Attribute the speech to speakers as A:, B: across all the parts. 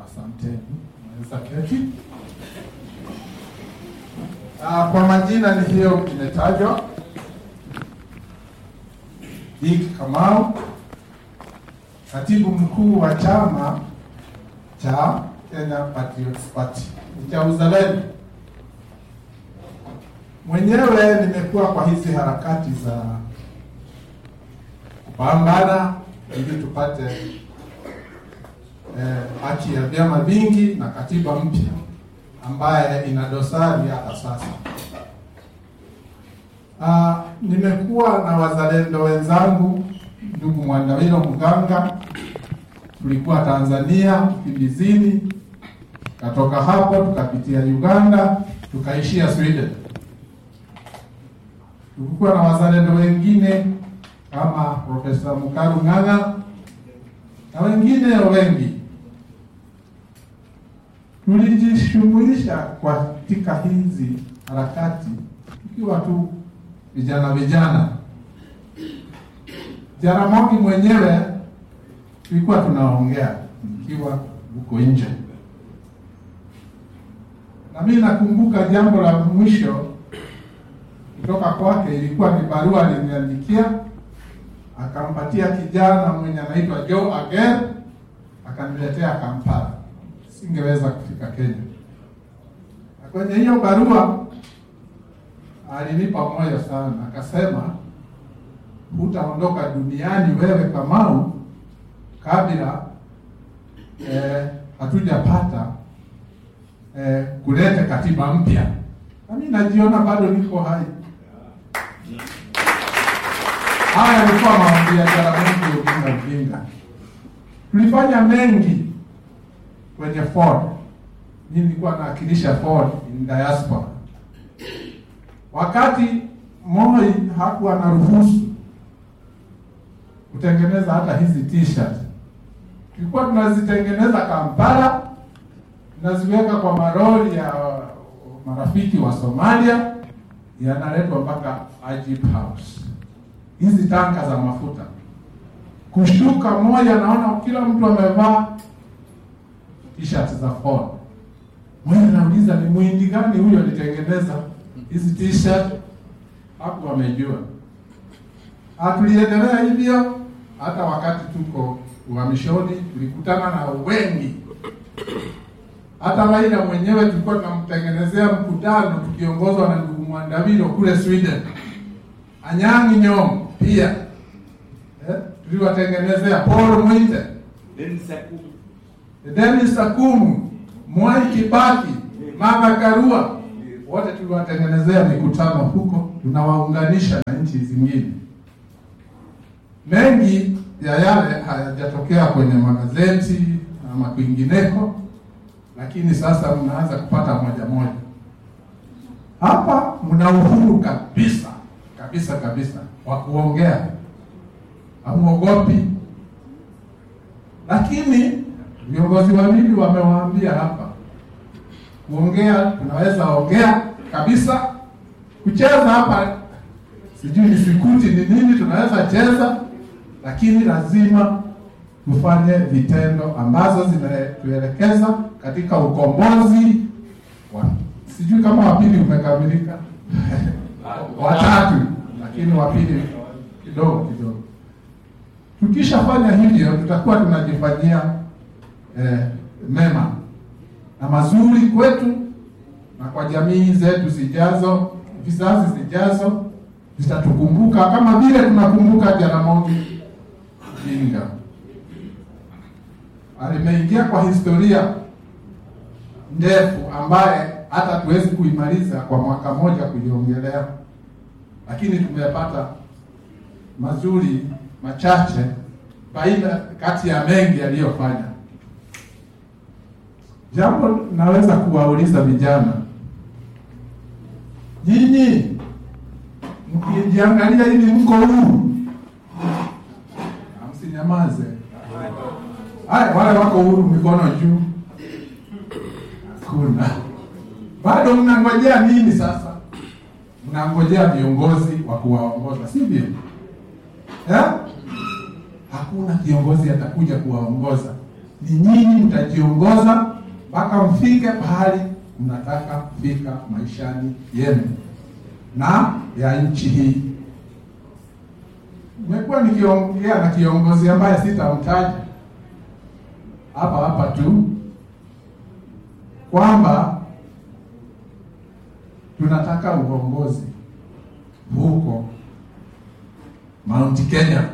A: Asanteni, naweza keti. Ah, kwa majina ni hiyo imetajwa, Dick Kamau, katibu mkuu wa chama cha Kenya Patriots Party ni cha uzalendo. Mwenyewe nimekuwa kwa hizi harakati za kupambana ili tupate eh, haki ya vyama vingi na katiba mpya ambaye ina dosari hata sasa. Ah, nimekuwa na wazalendo wenzangu, ndugu Mwandawilo Mganga, tulikuwa Tanzania kimbizini, katoka hapo tukapitia Uganda, tukaishia Sweden. Tulikuwa na wazalendo wengine kama Profesa Mukaru Ng'ang'a na wengine wengi tulijishughulisha katika hizi harakati tukiwa tu vijana vijana. Jaramogi mwenyewe tulikuwa tunaongea nikiwa huko nje, na mimi nakumbuka jambo la mwisho kutoka kwake ilikuwa ni barua aliniandikia, akampatia kijana mwenye anaitwa Joe Ager, akaniletea Kampala singeweza kufika Kenya. Na kwenye hiyo barua alinipa moyo sana, akasema hutaondoka duniani wewe Kamau kabla eh, hatujapata eh, kuleta katiba mpya. Na mimi najiona bado niko hai. Haya yalikuwa maombi ya Jaramogi Oginga Odinga. Tulifanya mengi kwenye Ford. Mimi nilikuwa nawakilisha Ford in diaspora. Wakati Moi hakuwa na ruhusu kutengeneza hata hizi t-shirt, tulikuwa tunazitengeneza Kampala, tunaziweka kwa maroli ya marafiki wa Somalia, yanaletwa mpaka Ajib House, hizi tanka za mafuta. Kushuka moja, naona kila mtu amevaa t-shirt za Ford. Mwenye nauliza ni mwindi gani huyo alitengeneza hizi t-shirt? Hapo wamejua. Hatuliendelea hivyo hata wakati tuko uhamishoni, tulikutana na wengi. Hata Raila mwenyewe tulikuwa tunamtengenezea mkutano tukiongozwa na ndugu Mwandavilo kule Sweden. Anyang'i Nyong'o pia eh, tuliwatengenezea Paul Mwite Dennis Akumu, Mwai Kibaki, Martha Karua, wote tuliwatengenezea mikutano huko, tunawaunganisha na nchi zingine. Mengi ya yale hayajatokea kwenye magazeti ama kwingineko, lakini sasa mnaanza kupata moja moja. Hapa mna uhuru kabisa kabisa kabisa wa kuongea, hamuogopi, lakini viongozi wawili wamewaambia hapa, kuongea tunaweza ongea kabisa, kucheza hapa sijui ni sikuti ni nini, tunaweza cheza, lakini lazima tufanye vitendo ambazo zinatuelekeza katika ukombozi wa sijui kama wapili umekamilika watatu, lakini wapili kidogo kidogo. Tukishafanya hivyo, tutakuwa tunajifanyia eh, mema na mazuri kwetu na kwa jamii zetu zijazo, vizazi zijazo zitatukumbuka kama vile tunakumbuka Jaramogi Odinga. Alimeingia kwa historia ndefu ambaye hata tuwezi kuimaliza kwa mwaka moja kuiongelea, lakini tumepata mazuri machache baina kati ya mengi aliyofanya. Jambo naweza kuwauliza vijana, nyinyi mkijiangalia hivi, mko huru? Msinyamaze. Haya, wale wako huru, mikono juu. Hakuna. Bado mnangojea nini sasa? Mnangojea viongozi wa kuwaongoza, sivyo? Eh? Hakuna kiongozi atakuja kuwaongoza ni nyinyi mtajiongoza mpaka mfike pahali mnataka kufika maishani yenu na ya nchi hii. Nimekuwa nikiongea na kiongozi ambaye sitamtaja hapa hapa tu kwamba tunataka uongozi huko Mount Kenya,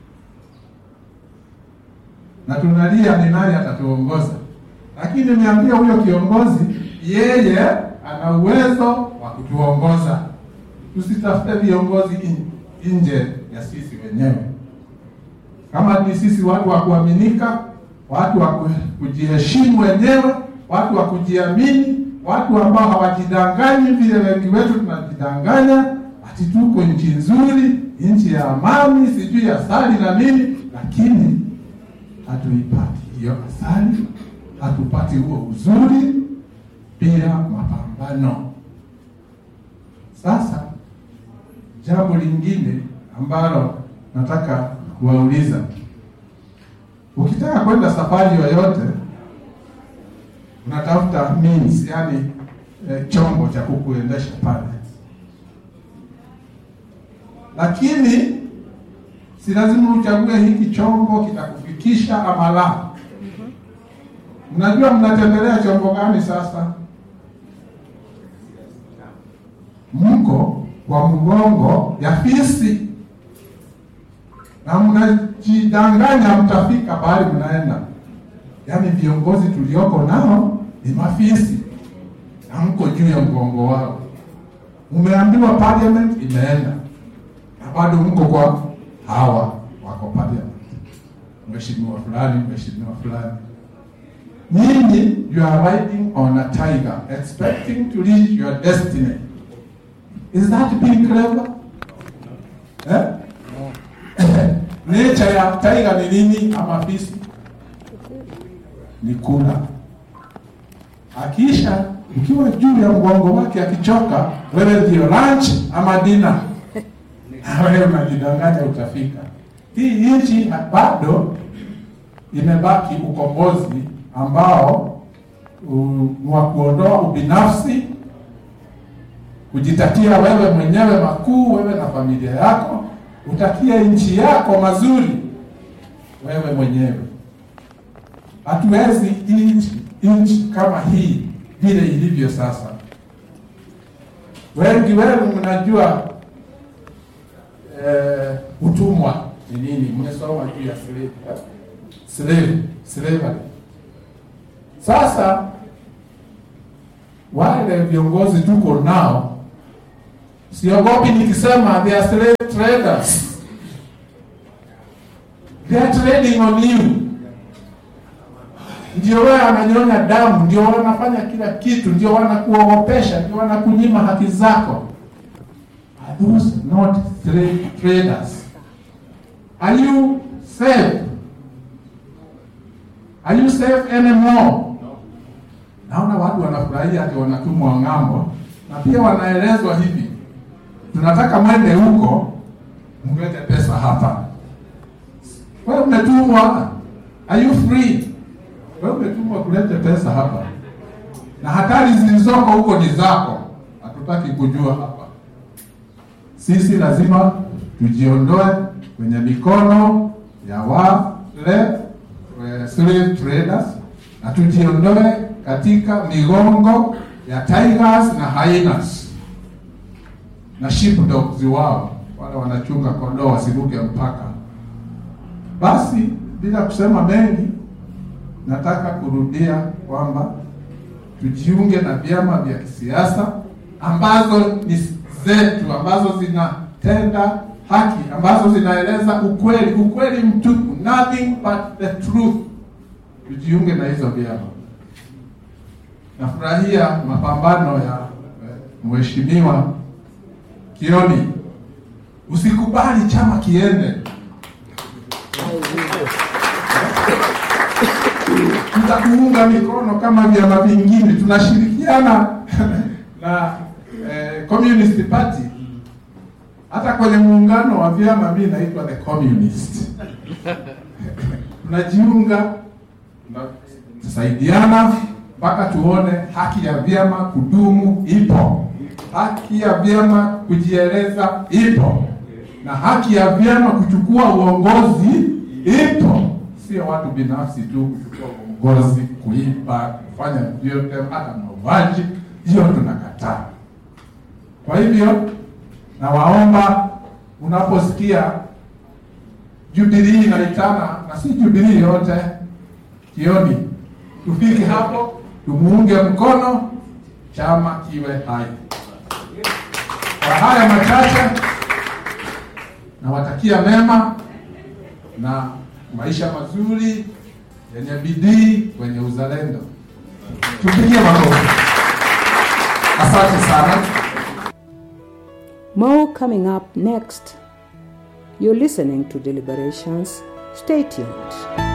A: na tunalia ni nani atatuongoza, lakini nimeambia huyo kiongozi yeye ana uwezo wa kutuongoza. Tusitafute viongozi in, nje ya sisi wenyewe. Kama ni sisi watu wa kuaminika, watu wa kujiheshimu wenyewe, watu wa kujiamini, watu ambao hawajidanganyi vile wengi wetu tunajidanganya, ati tuko nchi nzuri, nchi ya amani, sijui asali na nini, lakini hatuipati hiyo asali, hatupati huo uzuri bila mapambano. Sasa jambo lingine ambalo nataka kuwauliza, ukitaka kwenda safari yoyote unatafuta means, yani eh, chombo cha kukuendesha pale, lakini si lazima uchague hiki chombo kitakufikisha ama la. Mnajua mnatembelea chombo gani sasa? Mko kwa mgongo ya fisi na mnajidanganya mtafika pahali mnaenda. Yaani viongozi tulioko nao ni mafisi na mko juu ya mgongo wao. Umeambiwa parliament imeenda na bado mko kwa hawa wako parliament, mheshimiwa fulani, mheshimiwa fulani. Nyinyi you are riding on a tiger expecting to reach your destiny. Is that being clever? Eh? Nature ya tiger ni nini ama fisi? Ni kula. Akisha ukiwa juu ya mgongo wake akichoka, wewe ndio lunch ama dinner. Na wewe unajidanganya utafika. Hii nchi bado imebaki ukombozi ambao ni wa kuondoa ubinafsi, kujitakia wewe mwenyewe makuu, wewe na familia yako, utakie nchi yako mazuri wewe mwenyewe. Hatuwezi nchi nchi kama hii vile ilivyo sasa. Wengi wenu mnajua eh, utumwa ni nini, mmesoma juu ya slave slave slavery. Sasa wale viongozi tuko nao, siogopi nikisema they are slave traders. They are trading on you. Ndio wewe ananyonya damu, ndio wanafanya kila kitu, ndio wanakuogopesha, ndio wanakunyima haki zako. Are those not slave traders? Are you safe? Are you safe anymore? Naona watu wanafurahia ati wanatumwa ng'ambo, na pia wanaelezwa hivi, tunataka mwende huko mlete pesa hapa. Wewe umetumwa, are you free? Wewe umetumwa kulete pesa hapa, na hatari zilizoko huko ni zako, hatutaki kujua hapa. Sisi lazima tujiondoe kwenye mikono ya wale slave traders na tujiondoe katika migongo ya tigers na hyenas na sheepdogs wao wale wanachunga kondoo wasiruke mpaka. Basi bila kusema mengi, nataka kurudia kwamba tujiunge na vyama vya kisiasa ambazo ni zetu, ambazo zinatenda haki, ambazo zinaeleza ukweli, ukweli mtupu, nothing but the truth. Tujiunge na hizo vyama. Nafurahia mapambano ya mheshimiwa Kioni. Usikubali chama kiende. Tutakuunga mikono kama vyama vingine, tunashirikiana na eh, Communist Party. Hata kwenye muungano wa vyama mimi naitwa the communist. Tunajiunga tutasaidiana mpaka tuone haki ya vyama kudumu ipo, haki ya vyama kujieleza ipo, na haki ya vyama kuchukua uongozi ipo. Sio watu binafsi tu kuchukua uongozi, kuiba, kufanya vyote, hata mauaji, hiyo tunakataa. Kwa hivyo nawaomba, unaposikia Jubilee inaitana na si Jubilee yote, jioni tufike hapo, tumuunge mkono, chama kiwe hai. Kwa haya machache, nawatakia mema na maisha mazuri yenye bidii, wenye uzalendo. Tupigie makofi. Asante sana.
B: More coming up next. You're listening to Deliberations. Stay tuned.